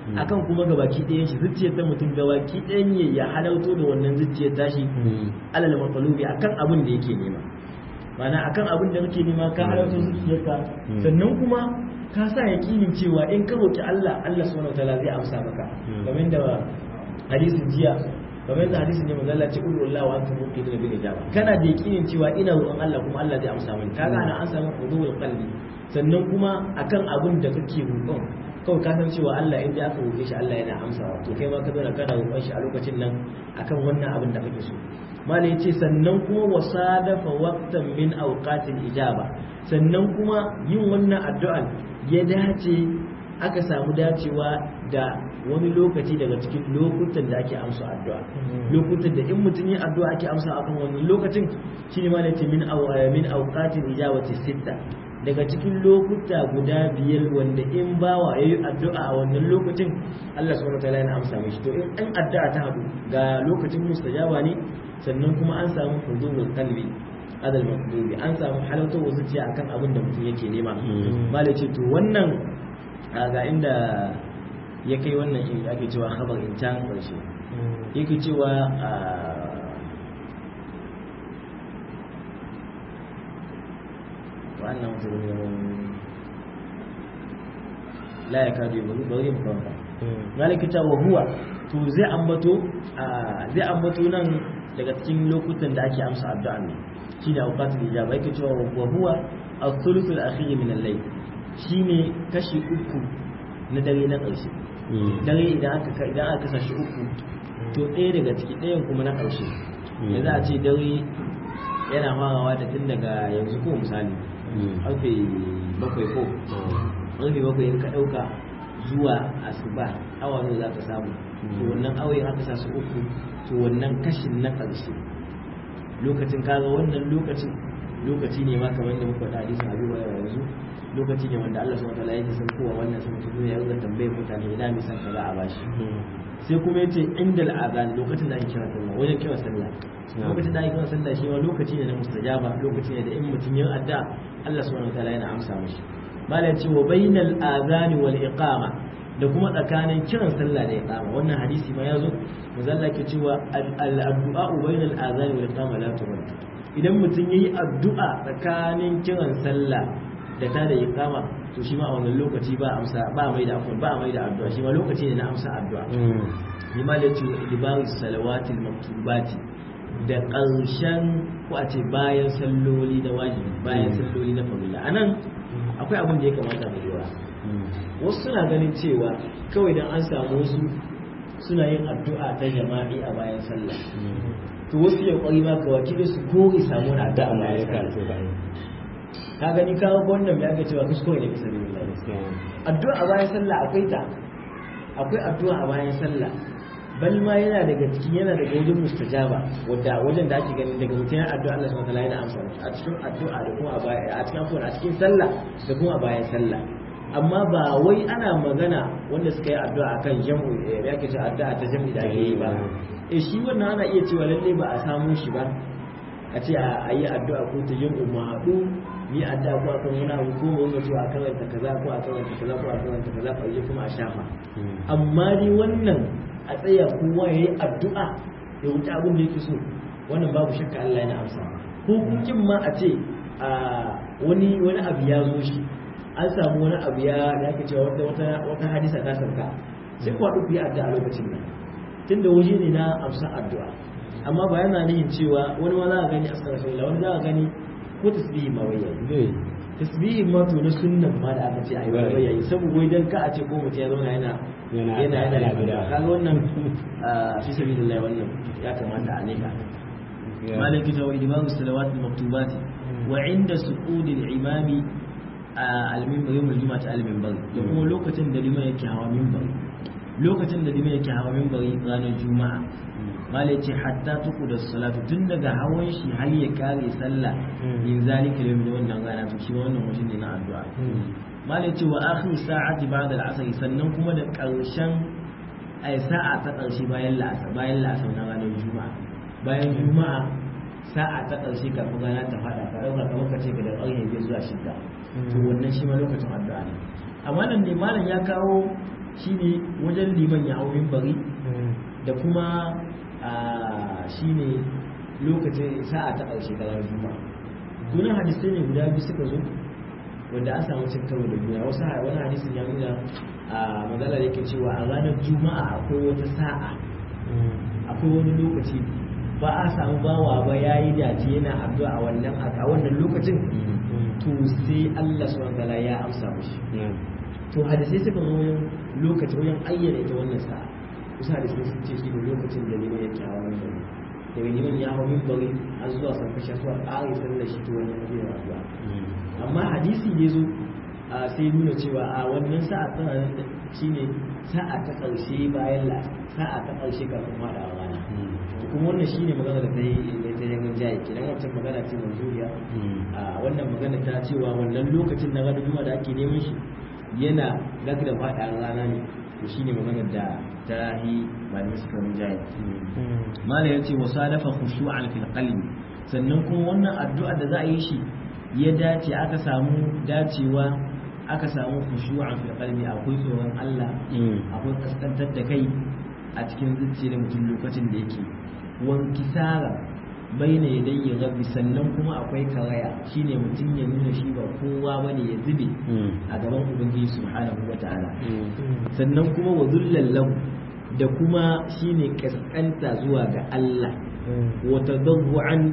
akan kuma gabaki ɗayan shi zuciyar ta mutum gabaki ɗayan ya ya halarto da wannan zuciyar tashi alal matsalubi akan abin da yake nema mana akan abin da kake nema ka halarto zuciyarka sannan kuma ka sa yaƙinin cewa in ka roki Allah Allah subhanahu wataala zai amsa maka kamar da hadisin jiya kamar yadda hadisin ne manzo Allah ce qul wallahu wa antum muqinun bil ijaba kana da yakinin cewa ina roƙon Allah kuma Allah zai amsa mani kaga ana an samu hudul qalbi sannan kuma akan abin da kake roƙon kawai ka san cewa Allah in aka roƙe shi Allah yana amsawa to kai ma ka zo kana roƙon shi a lokacin nan akan wannan abin da kake so malai yace sannan kuma wasadafa waqtan min awqatil ijaba sannan kuma yin wannan addu'an ya dace aka samu dacewa da wani lokaci daga cikin lokutan da ake amsa addu'a lokutan da in mutum yin addu'a ake amsa akan wannan lokacin shine ma nace min aw min awqatil ijabati sitta daga cikin lokuta guda biyar wanda in bawa yayi addu'a a wannan lokacin Allah subhanahu wataala yana amsa mishi to in an addu'a ta hadu ga lokacin mustajaba ne sannan kuma an samu hudurul qalbi adal maqdubi an samu halartar zuciya akan abin da mutum yake nema malai ce to wannan ga inda ya kai wannan shi ake cewa khabar in can karshe yake cewa wannan mutum la ya kaji bari bari mu kawanta malaki ta wa huwa to zai ambato zai ambato nan daga cikin lokutan da ake amsa addu'a ne shine awqatul ijaba yake cewa wa huwa al-thuluth al-akhir min al-layl shine kashi uku na dare na ƙarshe dare idan aka idan aka kasa shi uku to ɗaya daga ciki ɗayan kuma na ƙarshe ya za a ce dare yana farawa da tun daga yanzu ko misali ƙarfe bakwai ko ƙarfe bakwai in ka ɗauka zuwa asuba awa ne za ka samu to wannan awayin aka sa su uku to wannan kashin na ƙarshe lokacin kaga wannan lokacin lokaci ne ma kamar da muka faɗa hadisin Abu Hurairah yanzu lokaci ne wanda Allah subhanahu wataala yake san kowa wannan sun fito ya rubuta tambayar mutane ina mai san kaza a bashi sai kuma yace inda al'azan lokacin da ake kira sallah wajen kira sallah lokacin da ake kira sallah shi ma lokaci ne na mustajaba lokaci ne da in mutum yin adda Allah subhanahu wataala yana amsa mishi malai ce wa bainal azani wal iqama da kuma tsakanin kiran sallah da iqama wannan hadisi ma yazo manzo Allah ke cewa al-addu'a bainal azani wal iqama la turad idan mutum yayi addu'a tsakanin kiran sallah da ta da iqama to shi ma a wannan lokaci ba amsa ba mai da afwan ba mai da addu'a shi ma lokaci ne na amsa addu'a ni ma da cewa idbaru salawatil maktubati da ƙarshen ko a ce bayan salloli da wajibi bayan salloli na farilla anan akwai abin da ya kamata mu lura wasu suna ganin cewa kawai dan an samu wasu suna yin addu'a ta jama'i a bayan sallah to wasu ya kwari ma ka wakili su kore samu na addu'a bayan sallah ka gani kawo wannan ya ga cewa kuskure ne bisa billahi addu'a a bayan sallah akwai ta akwai addu'a a bayan sallah bal ma yana daga cikin yana daga wajen mustajaba wadda wajen da ake ganin daga mutum addu'a Allah subhanahu wataala yana amsa a cikin addu'a da kuma a bayan a cikin afuwa a cikin sallah da kuma a bayan sallah amma ba wai ana magana wanda suka yi addu'a akan jam'u ya ke cewa addu'a ta jam'i da ake yi ba eh shi wannan ana iya cewa lalle ba a samu shi ba a ce a yi addu'a ko ta jam'u mu haɗu ni addu'a ko akan wani abu ko mu ga cewa akan wanta kaza ko akan wanta kaza ko akan wanta kaza ko yi kuma a shafa amma ni wannan a tsaya kowa ya yi addu'a ya wuce abin da yake so wannan babu shakka Allah yana amsa ko kukin ma a ce wani wani abu ya zo shi an samu wani abu ya da ake cewa wata wata wata hadisa ta sauka sai ku haɗu ku yi addu'a lokacin nan tunda waje ne na amsa addu'a amma ba yana nihin cewa wani ma za a gani astaghfirullah wani za a gani ko tasbihi ma wai yayi tasbihi ma to na sunnan ma da aka ce ayi wai yayi saboda wai dan ka a ce ko mutum ya zauna yana yana yana yana kaga wannan fi sabilillah wannan ya kamata a nika malaki ta wa imamu salawat al-maktubat wa inda su'ud al-imami al-minbar yawm al-jum'ah al-minbar da kuma lokacin da liman yake hawa minbar lokacin da liman yake hawa minbar ranar juma'a mala ce hatta tuku da salatu tun daga hawan shi har ya kare sallah in zalika yawm da wannan rana to shi wannan mutum ne na addu'a mala ce wa akhir sa'ati ba'da al-asr sannan kuma da karshen ai sa'a ta karshe bayan la'asar bayan la'asar na ranar juma'a bayan juma'a sa'a ta karshe kafin rana ta fada ka dauka kamar ka ce ka da ƙarfe biyar zuwa shida to wannan shi ma lokacin addu'a ne amma nan ne malam ya kawo shine wajen liman ya hau bari da kuma shine lokacin sa'a ta ƙarshe ta ranar juma'a dunan hadisai ne guda biyu suka zo wanda an samu cin karo da juna wasu wani hadisin ya nuna a maganar yake cewa a ranar juma'a akwai wata sa'a akwai wani lokaci ba a samu bawa ba ya yi dace yana addu'a a wannan a wannan lokacin to sai Allah subhanahu wataala ya amsa mishi to hadisai suka zo wajen lokaci wajen ayyana ita wannan sa'a kusa hadisai sun ce shi ne lokacin da liman yake hawa wannan daga liman ya hau min bari har zuwa san kashe zuwa ƙari sallar shi to wannan zai addu'a amma hadisi ne zo sai nuna cewa a wannan sa'a tana shine sa'a ta ƙarshe bayan la sa'a ta ƙarshe kafin faɗa a rana kuma wannan shine magana da ta yi da ta yangan jayi kenan wancan magana ce manzuriya a wannan magana ta cewa wannan lokacin na ranar juma'a da ake neman shi yana zaka da faɗa a rana ne to shine magana da ta yi malamai suka mun jayi malam yace wa salafa khushu'an fil qalbi sannan kuma wannan addu'a da za a yi shi ya dace aka samu dacewa aka samu khushu'an fil qalbi akwai tsoron Allah akwai kaskantar da kai a cikin zuciyar mutum lokacin da yake wankisara baina yadayya rabbi sannan kuma akwai karaya shine mutum ya nuna shi ba kowa bane ya zube a gaban ubangiji subhanahu wataala sannan kuma wa lahu da kuma shine kaskanta zuwa ga Allah wa tadawwan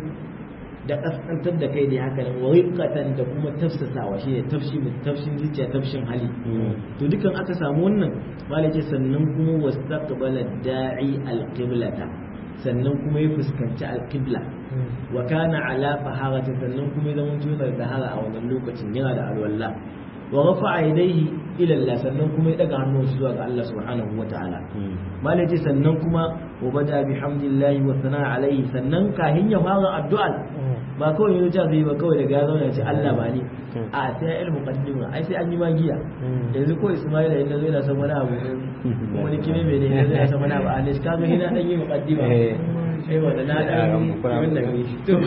da kaskantar da kai ne haka nan wa riqatan da kuma tafsasawa shine tafshi tafshin zuciya tafshin hali to dukan aka samu wannan malai ce sannan kuma wastaqbala da'i alqiblata sannan kuma ya fuskanci alqibla wa kana ala faharati sannan kuma ya zama tunar da hara a wannan lokacin yana da alwala wa rafa'a yadayhi ila Allah sannan kuma ya daga hannunsa zuwa ga Allah subhanahu wataala malai ce sannan kuma wa bada bihamdillahi wa sana'a alaihi sannan kahin ya fara addu'a ba kawai yanzu ta zai ba kawai daga ya zauna ce Allah ba ne a sai ya ilmu kaddima ai sai an yi magiya yanzu ko Ismaila yanzu zai na san wani abu ko wani kime mai ne yanzu ya san wani abu a ne ka ga hina dan yi muqaddima sai wanda na dan wannan ne to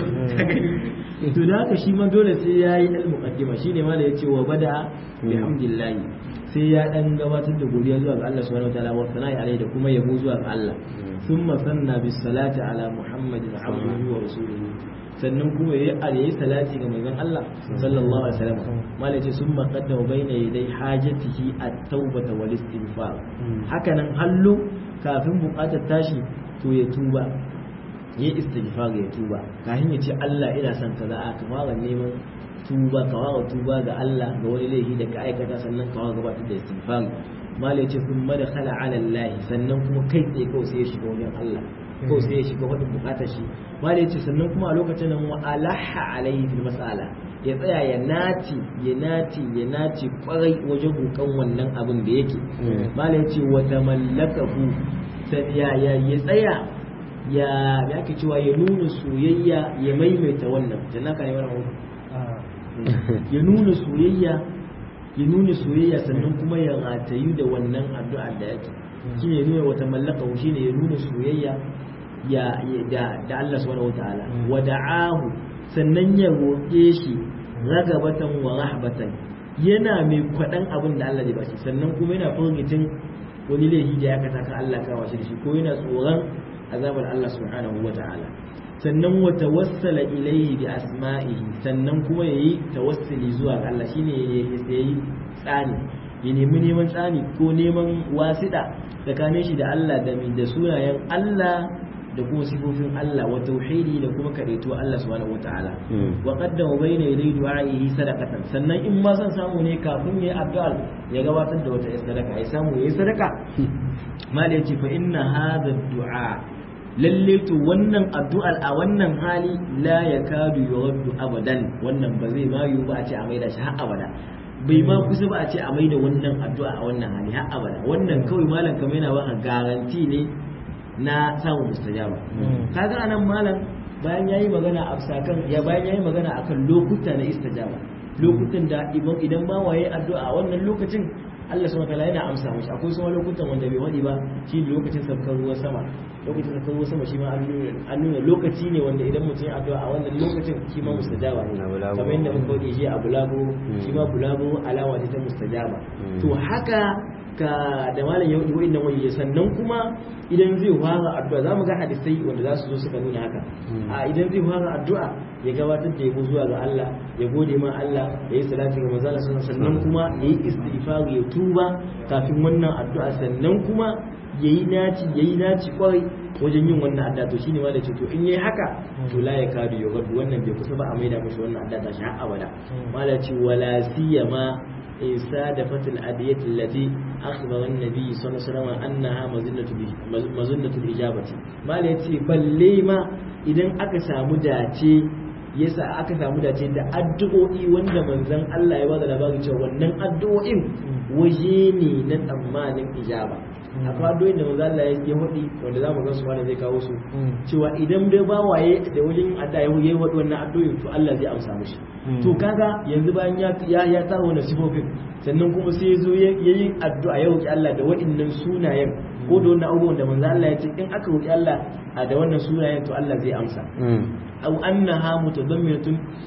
to da haka shi ma dole sai ya yi ilmu kaddima shine ma da yace wa bada bihamdillah sai ya dan gabatar da godiya zuwa ga Allah subhanahu wataala wa sana'i alaihi da kuma yabo zuwa ga Allah ثم ثنى بالصلاة على محمد عبده ورسوله sannan kuma yayi yayi salati ga manzon Allah sallallahu alaihi wasallam malai ce summa qaddama baina yaday hajatihi at-taubata wal istighfar haka nan hallu kafin bukatar tashi to ya tuba yayi istighfar ya tuba kafin ya ce Allah ina son kaza a ka fara neman tuba ka fara tuba ga Allah ga wani laifi da ka aikata sannan ka fara gabatar da istighfar malai ce sun madakhala ala Allah sannan kuma kai tsaye kawai sai ya shiga wajen Allah ko sai ya shiga wadda bukatar shi malai ce sannan kuma a lokacin nan wa alaha alaihi fil mas'ala ya tsaya ya naci ya naci ya naci kwarai wajen bukan wannan abin da yake malai ce wa tamallakahu ya ya ya tsaya ya ya ke cewa ya nuna soyayya ya maimaita wannan jannaka ne wannan ya nuna soyayya ya nuna soyayya sannan kuma ya ratayu da wannan addu'ar da yake shine ya nuna wata mallaka shine ya nuna soyayya ya da da Allah subhanahu wataala wa da'ahu sannan ya roƙe shi ragabatan wa rahbatan yana mai kwaɗan abin da Allah zai bashi sannan kuma yana firgitin wani laifi da ya kasa kan Allah kawo shi da shi ko yana tsoron azabar Allah subhanahu wataala sannan wa tawassala ilayhi bi asma'ihi sannan kuma yayi tawassuli zuwa ga Allah shine yayi tsani ya nemi neman tsani ko neman wasida tsakanin shi da Allah da da sunayen Allah da kuma sifofin Allah wa tauhidi da kuma kadaito Allah subhanahu wataala wa qaddama bayna yaday du'a'ihi sadaqatan sannan in ma san samu ne kafin yayi addu'a ya gabatar da wata sadaka ya samu yayi sadaka mal yace fa inna hadha du'a lalle to wannan addu'ar a wannan hali la yakadu yuraddu abadan wannan ba zai ma yiwu ba a ce a maida shi har abada bai ma kusa ba a ce a maida wannan addu'a a wannan hali har abada wannan kawai malam kamar yana baka garanti ne na samun mustajaba kaga anan malam bayan yayi magana a sakan ya bayan yayi magana akan lokuta na istajaba lokutan da idan ba waye addu'a a wannan lokacin Allah subhanahu wataala yana amsa mishi akwai kuma lokutan wanda bai wadi ba shi lokacin saukar ruwan sama lokacin saukar ruwan sama shi ma an nuna lokaci ne wanda idan mutum ya addu'a a wannan lokacin shi ma mustajaba ne kamar yadda muka wadi shi a bulabo shi ma bulabo alama ce ta mustajaba to haka ka da malam ya hudu wa'annan wani sannan kuma idan zai fara addu'a za mu ga hadisai wanda za su zo suka nuna haka a idan zai fara addu'a ya gabatar da yabo zuwa ga Allah ya gode ma Allah ya yi salati ga manzon Allah sannan kuma ya yi istighfar ya tuba kafin wannan addu'a sannan kuma ya yi naci ya yi naci kwarai wajen yin wannan adda to shine ma da ce to in yayi haka to la ya kadu ya gadu wannan bai kusa ba a maida mashi wannan adda ta shi har abada mala ce wala siyama صادفت الأدية التي أخبر النبي صلى الله عليه وسلم أنها مزنة مزنة الإجابة ما ليتي بل لما إذن أكسى مداتي yasa aka samu dace da addu'o'i wanda manzon Allah ya bada labari cewa wannan addu'o'in waje ne na tsammanin ijaba akwai addu'o'in da manzon Allah ya hudi wanda zamu ga su wanda zai kawo su cewa idan dai ba waye da wajen adda ya yi wadi wannan addu'o'in to Allah zai amsa mishi to kaga yanzu bayan ya ya ya tara wannan sifofin sannan kuma sai ya zo ya yi addu'a ya roki Allah da waɗannan sunayen ko da wannan abubuwan da manzon Allah ya ce in aka roki Allah da wannan sunayen to Allah zai amsa أو أنها متضمنة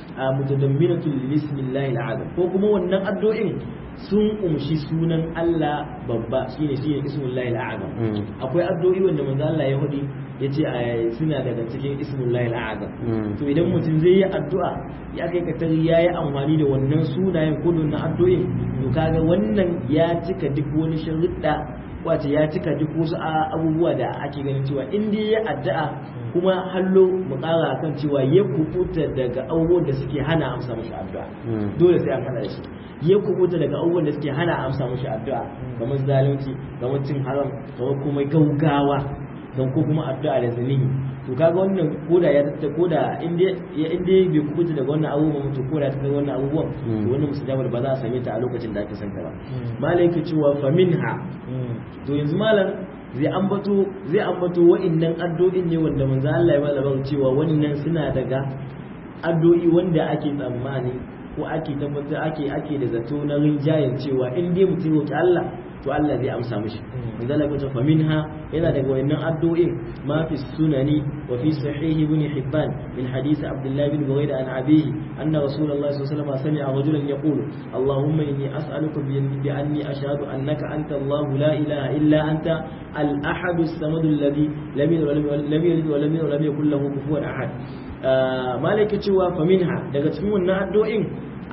متضمنة لاسم الله العظيم ko kuma wannan addu'in sun umshi sunan Allah babba shine shine ismullahi al'azam akwai addu'o'i wanda manzo Allah ya hudi yace suna daga cikin ismullahi al'azam to idan mutum zai yi addu'a ya kai ka tari yayi amfani da wannan sunayen ko da addu'in to kaga wannan ya cika duk wani sharuɗa wace ya cika duk wasu abubuwa da ake ganin cewa in dai ya addu'a kuma hallo mu ƙara kan cewa ya kubuta daga abubuwan da suke hana amsa mashi addu'a dole sai an hana shi ya kubuta daga abubuwan da suke hana amsa mashi addu'a kamar zalunci kamar cin haram kamar kuma gaugawa don ko kuma addu'a da zalimi to kaga wannan koda ya tatta koda inda ya inda bai kubuta daga wannan abubuwan to koda ta kai wannan abubuwan to wannan mustajabal ba za a same ta a lokacin da ake son ta ba malai yake cewa fa minha to yanzu malam zai ambato zai ambato wa'annan addu'o'in ne wanda manzo Allah ya bada cewa wannan suna daga addu'o'i wanda ake tsammani ko ake tabbatar ake ake da zato na rinjayen cewa in dai mutum roki Allah to Allah zai amsa mishi manzo Allah ya fa minha yana daga wayannan addu'o'in ma fi sunani wa fi sahih ibn hibban min hadith abdullah bin buraida an abihi anna rasulullah sallallahu alaihi wasallam sami'a rajulan yaqulu allahumma inni as'aluka bi anni ashhadu annaka anta allah la ilaha illa anta al-ahad as-samad alladhi lam yalid wa lam yulad wa lam yakul lahu kufuwan ahad malaka cewa fa minha daga cikin wannan addu'o'in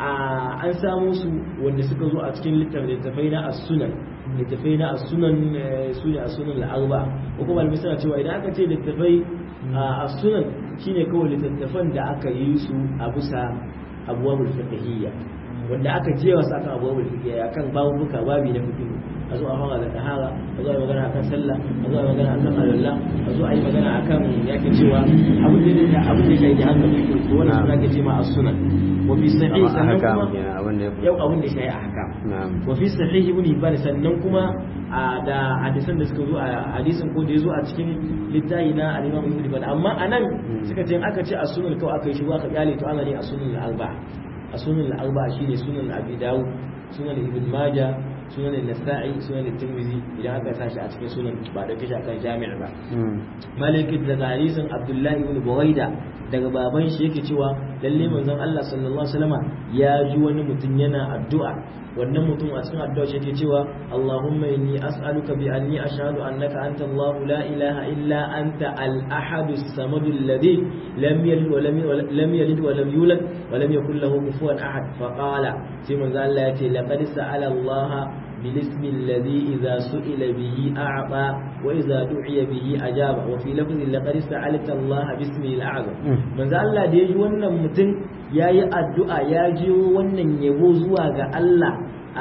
an samu su wanda suka zo a cikin littafai na as-sunan littafai na as-sunan su ne as-sunan al-arba ko kuma malamai suna cewa idan aka ce littafai as-sunan shine kawai littattafan da aka yi su a bisa abuwabul fiqhiyya wanda aka jewa su akan abuwabul fiqhiyya akan babuka babi na fiqh a zo a fara da tahara a zo a yi magana akan sallah a zo a yi magana akan alwala a zo a yi magana akan yake cewa abin da ya abin da ya shaidi hankali to wannan suna ke ce ma as-sunan wa fi sahih sannan kuma yau abin da ya shaidi ahkam wa fi sahih ibn hibban sannan kuma da hadisan da suka zo a hadisin ko da ya zo a cikin littafi na al-imam ibn hibban amma anan suka ce aka ce as-sunan kawai aka yi shi aka kyale to ana ne as-sunan al-arba as-sunan al-arba shine sunan abi dawud sunan ibn majah sunan nasa'i sunan tirmidhi idan aka tashi a cikin sunan ba da kashi akan jami'a ba maliki da hadisin abdullahi ibn buraida daga baban shi yake cewa lalle manzon Allah sallallahu alaihi wasallama ya ji wani mutum yana addu'a wannan mutum a cikin addu'a shi yake cewa Allahumma inni as'aluka bi anni ashhadu annaka anta Allah la ilaha illa anta al-ahad as-samad alladhi lam yalid wa lam yalid wa lam yulad wa lam yakul lahu kufuwan ahad fa qala sai manzon Allah ya ce laqad sa'ala Allah بالاسم الذي إذا سئل به أعطى وإذا دعي به أجاب وفي لفظ لقد سألت الله باسمه الأعظم من ذا الله da yaji wannan mutum yayi addu'a ya je wannan yabo zuwa ga Allah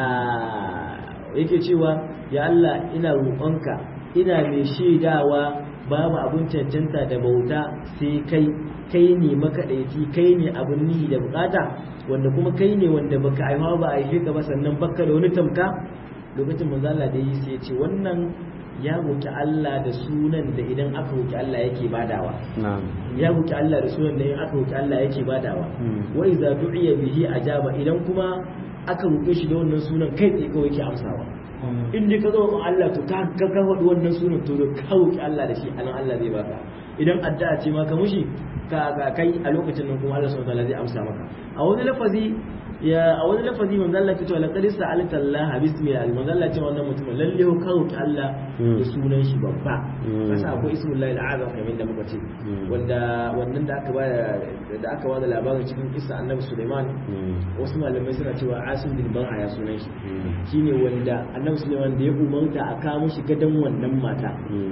yake cewa ya Allah ina roƙonka ina mai shaidawa babu abun cancanta da bauta sai kai kai ne makaɗaici kai ne abun nihi da bukata wanda kuma kai ne wanda baka aiwa ba a haife ka ba sannan baka da wani tamka lokacin manzo Allah da yi sai ya ce wannan ya roki Allah da sunan da idan aka roki Allah yake badawa ya roki Allah da sunan da idan aka roki Allah yake badawa wa idza du'iya bihi ajaba idan kuma aka roke shi da wannan sunan kai tsaye kawai yake amsawa in dai ka zo Allah to ka ka faɗi wannan sunan to ka roki Allah da shi anan Allah zai baka idan addu'a ce ma ka mushi ka ka kai a lokacin nan kuma Allah subhanahu wataala zai amsa maka a wani lafazi ya a wani lafazi manzo Allah ke cewa laqad sa'alta Allah bismi al manzo Allah ce wannan mutumin lalle ka roki Allah da sunan shi babba kasa akwai ismullahi al-azam kamar da muka ce wanda wannan da aka bada da aka bada labarin cikin kissa annabi Sulaiman wasu malamai suna cewa Asim bin Bar'a ya sunan shi shine wanda annabi Sulaiman da ya umarta a kawo shi gadan wannan mata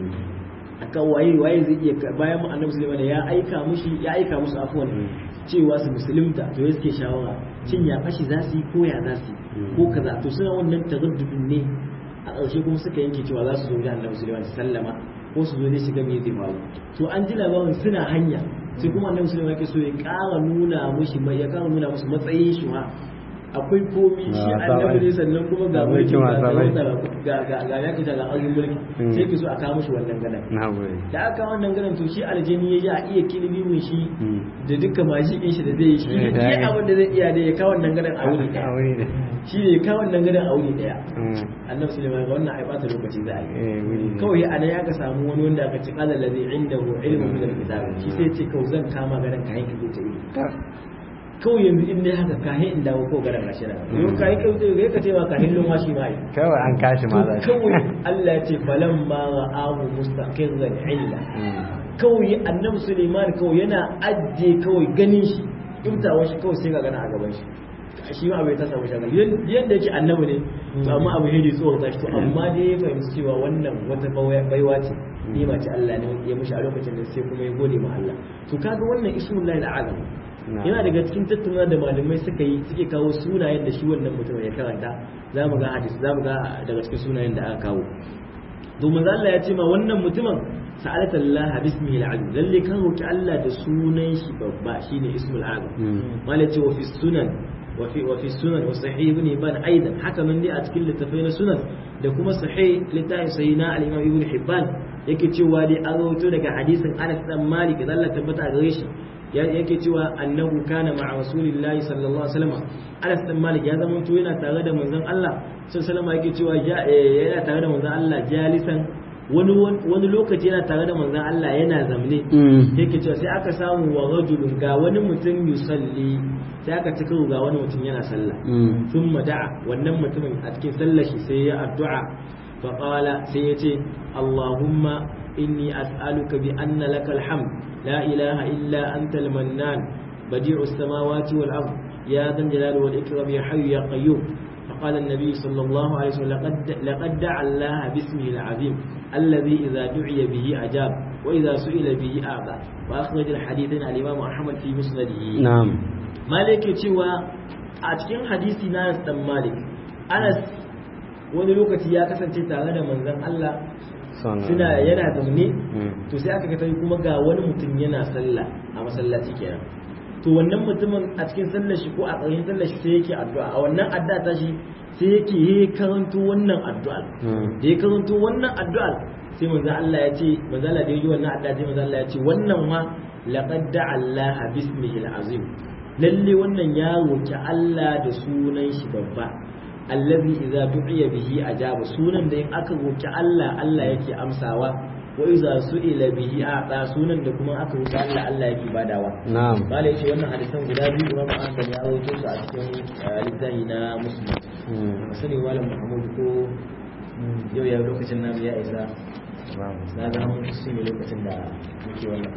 aka waye waye zai iya bayan mu annabi Sulaiman ya aika mushi ya aika musu afwan cewa su musulunta to ya suke shawara cin ya fashi za su yi ko ya za su yi ko kaza to suna wannan taraddudin ne a ƙarshe kuma suka yanke cewa za su zo da annabi Sulaiman su sallama ko su zo ne shiga me zai faru to an ji labarin suna hanya sai kuma annabi Sulaiman yake so ya ƙara nuna mushi mai ya ƙara nuna musu matsayin shi ma akwai komi shi annabi ne sannan kuma ga mulki ga ga ga ya kita ga arzin mulki sai ki so a kawo mishi wannan gadan da aka wannan gadan to shi aljini ya a iya kilimi mun shi da duka mashi din shi da zai yi shi ne abin da zai iya da ya kawo wannan gadan a wuri daya shi ne ya kawo wannan gadan a wuri daya annabi sulaiman ga wannan ai bata lokaci za a yi kawai a nan ya ka samu wani wanda aka ci qala ladhi indahu ilmun min alkitab shi sai ce kawai zan kama gadan kayan ki ta yi kawai yanzu in dai haka kahin in dawo ko garan gashi da yau kai kai kai ka cewa kahin lumwa shi mai kawai an kashi ma zai kawai Allah ya ce falan ma ra'ahu mustaqirran illa kawai annabi Suleiman kawai yana ajje kawai ganin shi imtawa shi kawai sai ga gana a gaban shi shi ma bai ta samu shagal yadda yake annabi ne to amma abu hedi tsohon tashi to amma dai ya fahimci cewa wannan wata baiwa ce ni ma ce Allah ne ya mishi a lokacin da sai kuma ya gode ma Allah to kaga wannan ismullahi al'azam yana daga cikin tattauna da malamai suka yi suke kawo sunayen da shi wannan mutum ya karanta za mu ga hadisi za mu ga daga cikin sunayen da aka kawo domin Allah ya ce ma wannan mutumin sa'alata Allah bismihi al-azim lalle kan roki Allah da sunan shi babba shine ismul azam malai ce wa fi sunan wa fi wa fi sunan wa sahih ibn ibn aidan haka nan dai a cikin littafai na sunan da kuma sahih littafin sahih na al-imam ibn hibban yake cewa dai an rawaito daga hadisin Anas dan Malik da Allah tabbata gare shi yake cewa annahu kana ma'a rasulillahi sallallahu alaihi wasallam Anas bin Malik ya zama to yana tare da manzon Allah sallallahu alaihi yake cewa yana tare da manzon Allah jalisan wani wani lokaci yana tare da manzon Allah yana zamne yake cewa sai aka samu wa rajulun ga wani mutum yusalli sai aka cika ga wani mutum yana sallah thumma da'a wannan mutumin a cikin sallar shi sai ya addu'a fa qala sai ya ce Allahumma inni as'aluka bi anna lakal hamd لا إله إلا أنت المنان بديع السماوات والأرض يا ذا الجلال والإكرام يا حي يا قيوم فقال النبي صلى الله عليه وسلم لقد, لقد دعا الله باسمه العظيم الذي إذا دعي به أجاب وإذا سئل به أعطى وأخرج الحديث الإمام أحمد في مسنده نعم مالك تشوى أتكين حديث ناس دم مالك أنس wani lokaci ya kasance tare da manzon Allah suna yana zaune to sai aka kasance kuma ga wani mutum yana sallah a masallaci kenan to wannan mutumin a cikin sallar shi ko a tsayin sallar shi sai yake addu'a a wannan addu'a ta shi sai yake yi karanto wannan addu'a da ya karanto wannan addu'a sai manzo Allah ya ce manzo Allah da ya yi wannan addu'a sai manzo Allah ya ce wannan ma laqad da'a Allah bismihi al-azim lalle wannan ya roki Allah da sunan shi babba allazi idza du'iya bihi ajaba sunan da in aka roki Allah Allah yake amsawa wa idza su'ila bihi a'ta sunan da kuma aka roki Allah Allah yake badawa na'am bale yace wannan hadisan guda biyu Imam Ahmad ya rawaito su a cikin littafi na Muslim sani malam Muhammad ko yau ya lokacin namu ya isa na ga mun su ne lokacin da muke wannan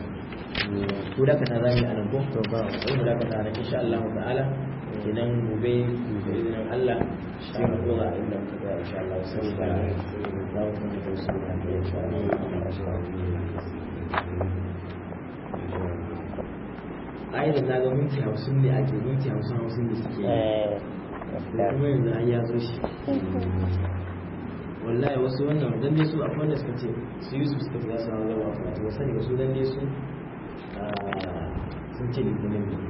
ko da kana zami a nan ko to ba mu da kana insha Allah ta'ala idan gobe da izinin Allah sai mu dora inda muka ga insha Allah sai da za mu kuma da su da insha Allah ai da naga minti hamsin ne ake minti hamsin hamsin da suke kuma yanzu an ya zo shi wallahi wasu wannan dan dai su akwai wanda suka ce su yi su suka za su hawa zama wato wasu ne wasu dan dai su sun ce litinin ne